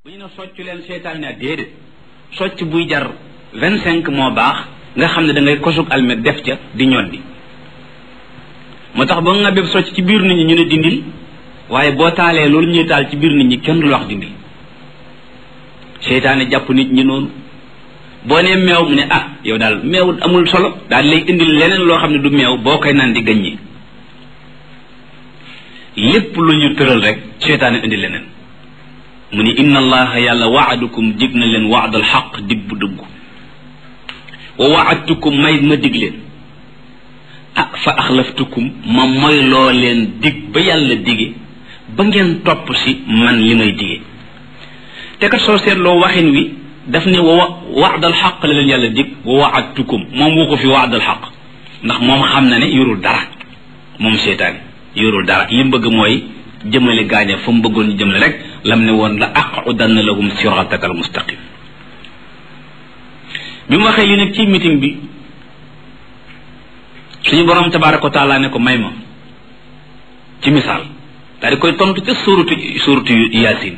bu ñu ne socc leen seytaan ne déedéet socc buy jar vingt cinq moo baax nga xam ne da ngay kosug almet def ca di ñoddi moo tax ba nga béb socc ci biir nit ñi ñu ne dindil waaye boo taalee loolu ñuy taal ci biir nit ñi kenn du la wax dindil seytaane jàpp nit ñi noonu boo nee meew mu ne ah yow daal meew amul solo daal lay indil leneen loo xam ne du meew boo koy naan di gaññi lépp lu ñu tëral rek seytaane indi leneen mu ni inna allaha yàlla waadukum dig na leen waadal xaq dig bu dëggu wa waadtukum may ma dig leen ah fa axlaftukum ma moy loo leen dig ba yàlla dige ba ngeen topp si man li may dige te kat soo seetloo waxin wi daf ne wa waadal xaq la leen yàlla dig wa waadtukum moom wu ko fi waadal xaq ndax moom xam na ne yorul dara moom seetaan yorul dara li mu bëgg mooy jëmale gaañe fa mu bëggoon ñu jëmale rek lam ne woon la aqudanna lahum siratakal mustaqim bi mu waxee li nag ci meeting bi suñu borom tabaraka wa taala ne ko may ma ci misaal daal di koy tontu ca suuratu suuratu yaasin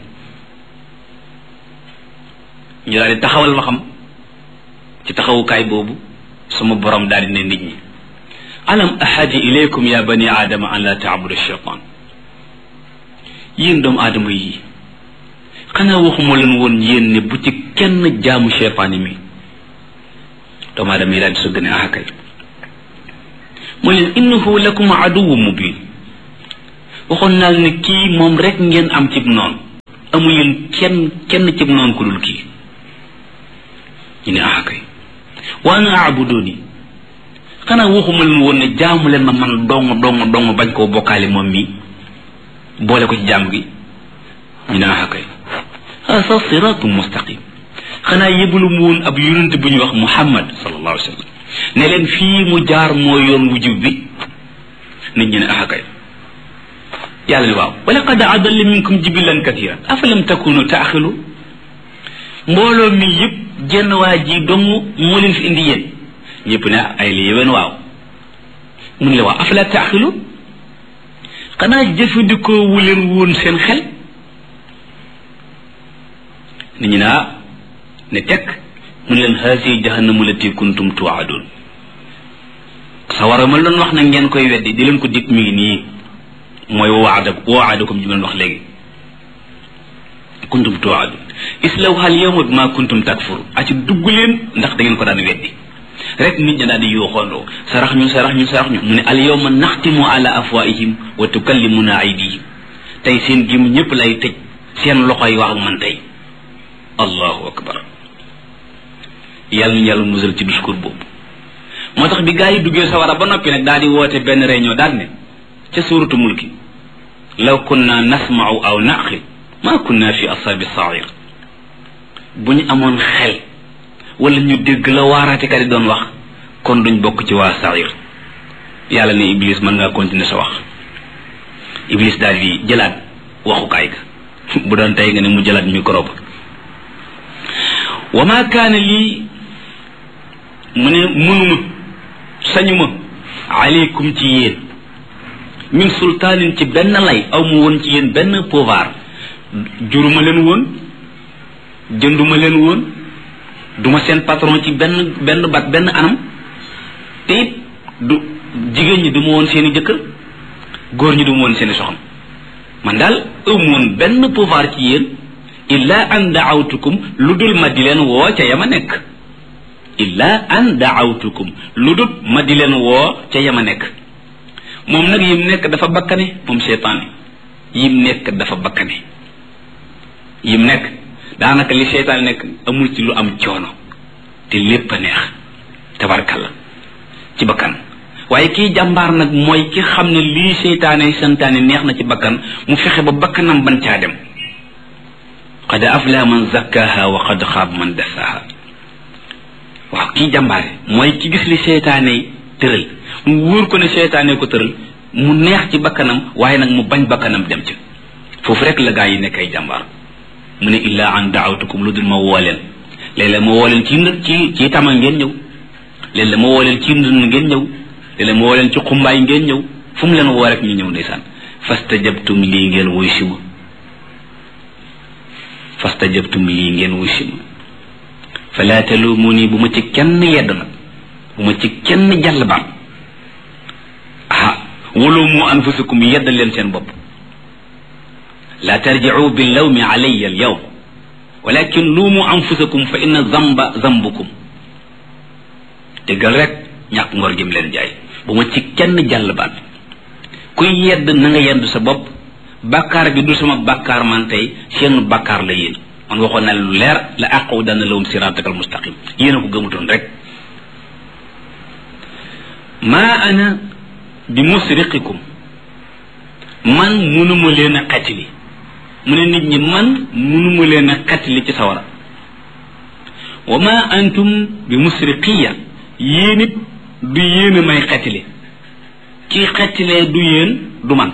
ñu daal di taxawal ma xam ci taxawukaay boobu sama borom daal di ne nit ñi alam ahadi ilaykum ya bani aadama an la taabudu shaytan yéen doomu aadama yi xanaa waxuma leen woon yéen ne bu ci kenn jaamu cheytaani mi doomu aadama yi daal di sëgg ne ah kay mu leen innahu lakum aduwu mubin waxoon naa ne kii moom rek ngeen am cib noonu amu leen kenn kenn cib noonu ku dul kii ñu ne ah kay wa ana abuduni xanaa waxuma leen woon ne jaamu leen ma man dong dong dong bañ koo bokkaale moom mi boole ko ci jàmm gi ñu ne ah kay hasa siratu mustaqim xanaa yëbalu mu woon ab yonent bu ñuy wax muhammad sallallahu alayhi wa sallam ne leen fii mu jaar moo yoon wu jub bi nit ñi ne ah kay yàlla ne waaw wa laqad adalla minkum jibilan kathiran afalam takunu taaxilu mbooloo mi yëpp jenn waa ji dong moo leen fi indi yéen ñëpp ne ay li yéwén waaw mun la waaw afala taaxilu xanaa jëfandikoo wu leen woon seen xel nit ñi naa ne tekk mu ne leen haasi jahannamu lati kuntum tuwaadun sawara ma doon wax na ngeen koy weddi di leen ko dig mi ngi nii mooy waada waadakum ji leen wax léegi kuntum tuwaadun islawha al yawma bima kuntum takfur a ci dugg leen ndax da ngeen ko daan weddi rek nit ñi daal di yooxoondoo sarax ñu sarax ñu sarax ñu mu ne al yawma naxtimu ala afwaihim wa tukallimuna aydihim tey seen gim ñëpp lay tëj seen loxo yi wax ak man tey allahu akbar yàlla ñu yàlla musal ci discours boobu moo tax bi gaa yi duggee sawara ba noppi nag daal di woote benn réunion daal ne ca suuratu mulki law kunna nasma'u aw naqil ma kunna fi ashabi sair bu ñu amoon xel wala ñu dégg la waaraatekat yi doon wax kon duñ bokk ci waa sair yàlla ne iblis mën ngaa continuer sa wax iblis daal di jëlaat waxukaay ga bu doon tey nga ne mu jëlaat micro ba wa ma kaana lii mu ne mënuma sañuma aleykum ci yéen min sultaanin ci benn lay aw mu woon ci yéen benn pouvoir juruma leen woon jënduma leen woon duma seen patron ci benn benn bat benn anam te it du jigéen ñi duma woon seeni jëkkër góor ñi duma woon seeni soxna man daal aw mu woon benn pouvoir ci yéen illa an daawtukum lu dul ma di leen woo ca yama nekk illa an daawtukum lu dul ma di leen woo ca yama nekk moom nag yim nekk dafa bakkane moom seytaane yim nekk dafa bakkane yim nekk daanaka li seytaane nekk amul ci lu am coono te lépp a neex tabarkalla ci bakkan waaye kii jàmbaar nag mooy ki xam ne lii seytaane santaane neex na ci bakkan mu fexe ba bakkanam ban caa dem qad aflaha man zakkaha wa qad xaab man dasaha waaw kii jàmbaare mooy ki gis li seytaane tëral mu wóor ko ne seytaane ko tëral mu neex ci bakkanam waaye nag mu bañ bakkanam dem ci foofu rek la gaa yi nekk ay jàmbaar mu ne illaa an daawtukum lu dul ma woo leen léeg-léeg ma woo leen ci ci ci tama ngeen ñëw léeg-léeg ma woo leen ci ndund ngeen ñëw léeg-léeg ma woo leen ci xumbaay ngeen ñëw fu mu leen woo rek ñu ñëw ndeysaan fastajabtum lii ngeen woy si ma fastajabtum lii ngeen wusi ma fala talumuni bu ma ci kenn yedd nag bu ma ci kenn jàll baat ah walumu anfusakum yeddal leen seen bopp la tarjicu billawmi alayya alyawm walakin luumu anfusakum fa inna zamba zambukum dëggal rek ñàkk ngor jëm leen jaay bu ma ci kenn jàll baat kuy yedd na nga yedd sa bopp bàkkaar bi du sama bàkkaar man tey seen bàkkaar la yéen man waxoon na lu leer la àqaw dana lawum siratakal mustaqim yéen a ko gëmutoon rek maa ana bi musriqikum man munuma leen a xatili mu ne nit ñi man munuma leen a xatili ci sawara wa ma antum bi musriqiya yéen it du yéen a may xatili ci xatilee du yéen du man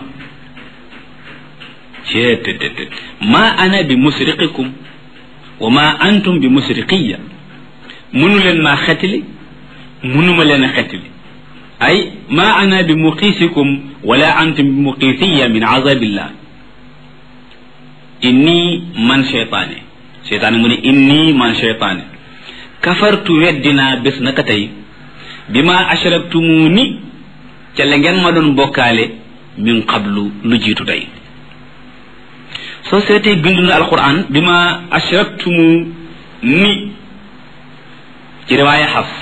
ceetetetet ma ana bi musriqikum wa ma antum bi musriqiya munu leen maa xetili munuma leen a xetili ay ma ana bi muqiisikum wala antum bi muqiisiya min azabillah inni man cheytaane cheytaane mu ne inni man cheytaane kafartu weddinaa bés naka tey bi ma ashraktumuni ca la ngeen ma doon bokkaale min qablu lu jiitu tey soo seetee bindu na alquran bi ma ashraktumu ni ci riwaaya xafs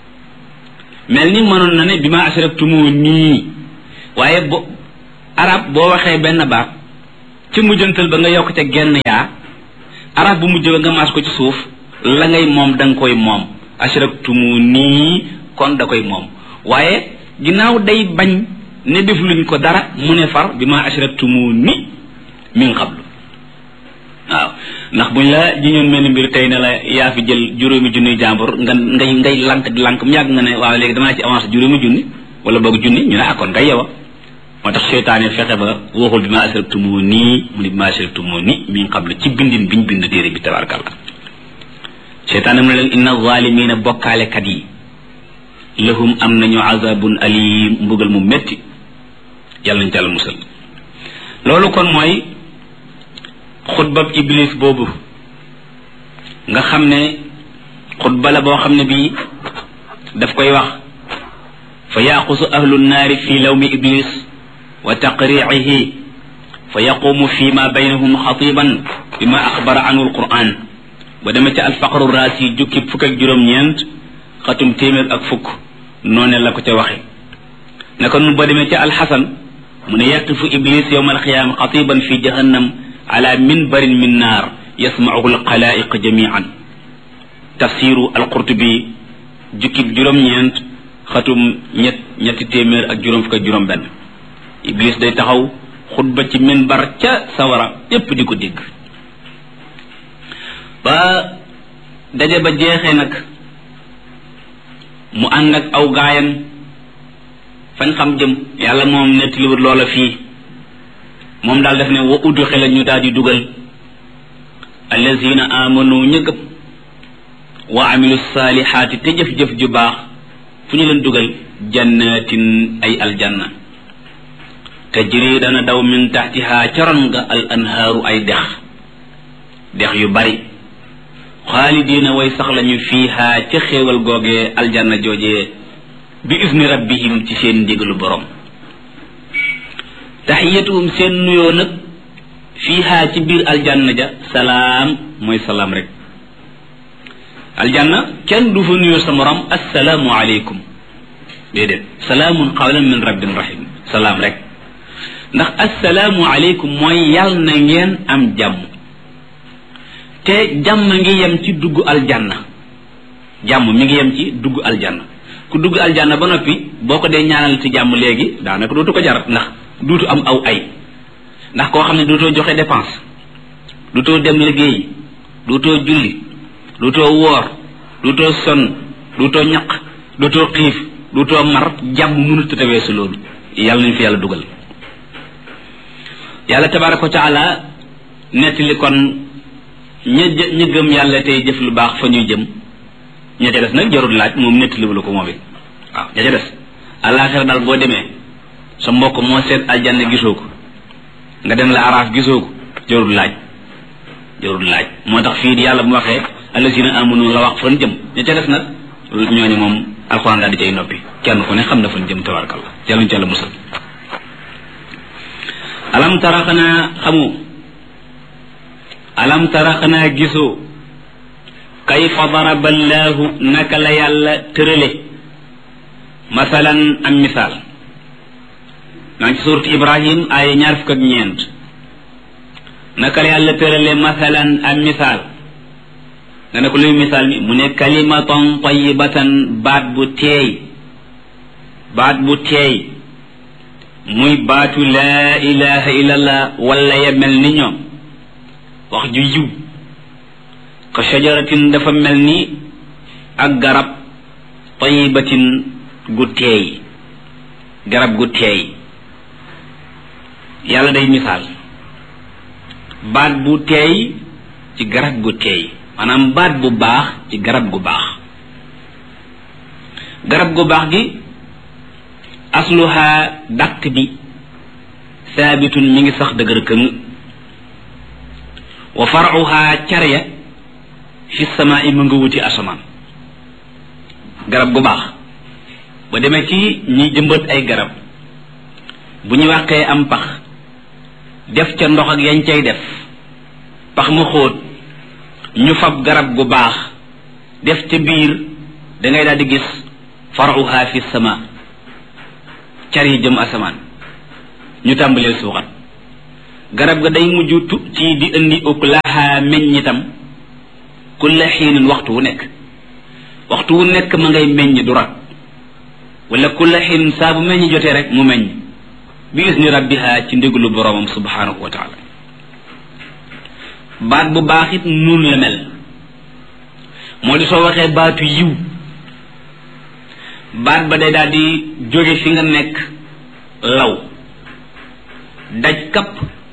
mel ni mënoon na ne bi ma ashraktumu nii waaye bo arab boo waxee benn baat ci mujjantal ba nga yokk ca genn yaa arab bu mujj ba nga maas ko ci suuf la ngay moom da nga koy moom ashraktumu nii kon da koy moom waaye ginnaaw day bañ ne def luñ ko dara mu ne far bi ma ashraktumu ni min qablu waaw ndax buñ la jiñoon mel ni mbir tey ne la yaa fi jël juróomi junni jàmbur nga ngay ngay lank di lank mu yàgg nga ne waaw léegi damaa ci avancé juróomi junni wala boog junni ñu ne akkoon nga yewa moo tax seytaane fexe ba waxul bi ma asraktumu nii mu ne bi ma asraktumu ni min qablu ci bindin biñ bind téere bi tabarakallah seytaane mu ne leen inna zalimina bokkaalekat yi lahum am nañu azabun alim mbugal mu metti yàlla nañ ci àlla musal loolu kon mooy xutbab iblis boobu nga xam ne xutba la boo xam ne bii daf koy wax fa yaqusu ahlu nnaari fi lawmi iblis wa taqriihi fa yaqumu fi ma baynahum xatiban bima axbara anhu alquran ba demee ca alfaqru raasi jukki fukk ak juróom-ñeent xatum téeméer ak fukk noone la ko ca waxe naka nun ba demee ca alxasan mu ne yaqifu iblis yowma alqiyaama xatiban fi jahannam ala minbarin min naar yasmauhu alxalaiq jamian tafsiru alqurtubi jukkib juróom-ñeent xatum ñett ñetti téeméer ak juróom fukk ak juróom benn iblis day taxaw xutba ci minbar ca sawara yépp di ko dégg ba daje ba jeexee nag mu ànd ak aw gaayam fañ xam jëm yàlla moom nettaliwut loola fii moom daal def ne wa udxila ñu daal di dugal allazina amanu ña gëm wa amilu saalihaati te jëf-jëf ju baax fu ñu leen dugal jannatin ay aljanna tajri dana daw min taxtiha caron nga al anhaaru ay dex dex yu bari xaalidiina way sax lañu fiiha ca xéewal googee aljanna joojee bi isni rabbihim ci seen ndigalu borom taxiyatuhum seen nuyoo nag fiiha ci biir aljanna ja salaam mooy salaam rek aljanna kenn du fa nuyoo sa morom assalaamu aleykum déedéet salaamun qawlan min rabbin rahim salaam rek ndax assalaamu aleykum mooy yàll na ngeen am jàmm te jàmm ngi yem ci dugg aljanna jàmm mi ngi yem ci dugg aljanna ku dugg aljanna ba noppi boo ko dee ñaanal ci jàmm léegi daanaka dootu ko jar ndax duutu am aw ay ndax koo xam ne dootoo joxe dépense dootoo dem liggéey dootoo julli dootoo woor dootoo sonn dootoo ñaq dootoo xiif dootoo mar jàmm mënut a tawee si loolu yàlla nañu fi yàlla dugal yàlla tabaraka wa taala nettali kon ña ña gëm yàlla tey jëf lu baax fa ñuy jëm ña ca des nag jarul laaj moom nettaliwu la ko moom it waaw ña ca des àllaaxira daal boo demee sa mbokk moo seet aljanna gisoo ko nga dem la araaf gisoo ko jarul laaj jarul laaj moo tax fii di yàlla bu waxee allasina amanu la wax fan jëm ña ca des nag ñooñu moom alxuraan daal di cay noppi kenn ku ne xam na fan jëm tabarkalla yàlla ñu ca la musal alam tara xanaa xamu alam tara xanaa gisoo kayfa daraba allahu naka la yàlla tërale masalan am misaal maa ngi ci suuratu ibrahim aaya ñaar fukk ak ñeent naka la yàlla tërale masalan am misaal nga ne ko luy misaal mi mu ne kalimatan tayibatan baat bu teey baat bu teey muy baatu laa ilaha illallah wala ya mel ni ñoom wax ju yiw ka shajaratin dafa mel ni ak garab tayibatin gu teey garab gu teey yàlla day misaal baat bu teey ci garab gu teey maanaam baat bu baax ci garab gu baax garab gu baax gi asluha dàq bi saabitun mi ngi sax dëgër këng wa faruha carya fi samaa i mu nga wuti asamaan garab gu baax ba demee ci ñi jëmbat ay garab bu ñu wàqee am pax def ca ndox ak yañ cay def pax mu xóot ñu fab garab gu baax def ca biir da ngay daal di gis faruha fi sama car yi jëm asamaan ñu tàmbaleel suuxat garab ga day mujj tu ci di indi uklaha meññitam kulla xiinin waxtu wu nekk waxtu wu nekk ma ngay meññ du rat wala kulla xiinin saa bu meññ jotee rek mu meññ bi isni rabbiha ci ndigalu boroomam subhanahu wa taala baat bu baax it nun la mel moo di soo waxee baatu yiw baat ba day daal di jóge fi nga nekk law daj kapp